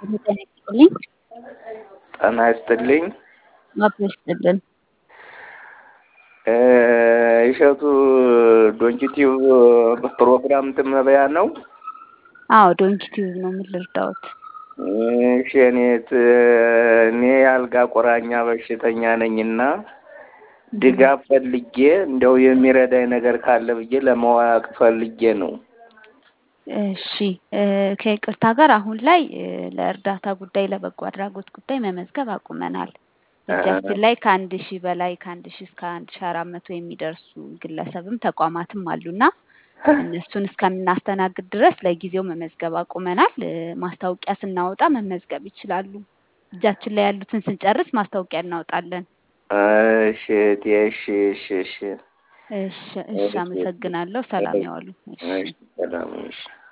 ጤና ይስጥልኝ። ጤና ይስጥልኝ። አብሮ ይስጥልን። እሸቱ ዶንኪቲቭ ፕሮግራም ትመበያ ነው? አዎ ዶንኪቲቭ ነው። ምን ልርዳዎት? እሺ እኔት እኔ የአልጋ ቁራኛ በሽተኛ ነኝና ድጋፍ ፈልጌ እንደው የሚረዳኝ ነገር ካለ ብዬ ለማወቅ ፈልጌ ነው። እሺ ከይቅርታ ጋር አሁን ላይ ለእርዳታ ጉዳይ ለበጎ አድራጎት ጉዳይ መመዝገብ አቁመናል። እጃችን ላይ ከአንድ ሺህ በላይ ከአንድ ሺህ እስከ አንድ ሺህ አራት መቶ የሚደርሱ ግለሰብም ተቋማትም አሉና እነሱን እስከምናስተናግድ ድረስ ለጊዜው መመዝገብ አቁመናል። ማስታወቂያ ስናወጣ መመዝገብ ይችላሉ። እጃችን ላይ ያሉትን ስንጨርስ ማስታወቂያ እናወጣለን። እሺ እቴ፣ እሺ እሺ እሺ እሺ እሺ፣ አመሰግናለሁ። ሰላም ያዋሉ። እሺ እሺ፣ ሰላም እሺ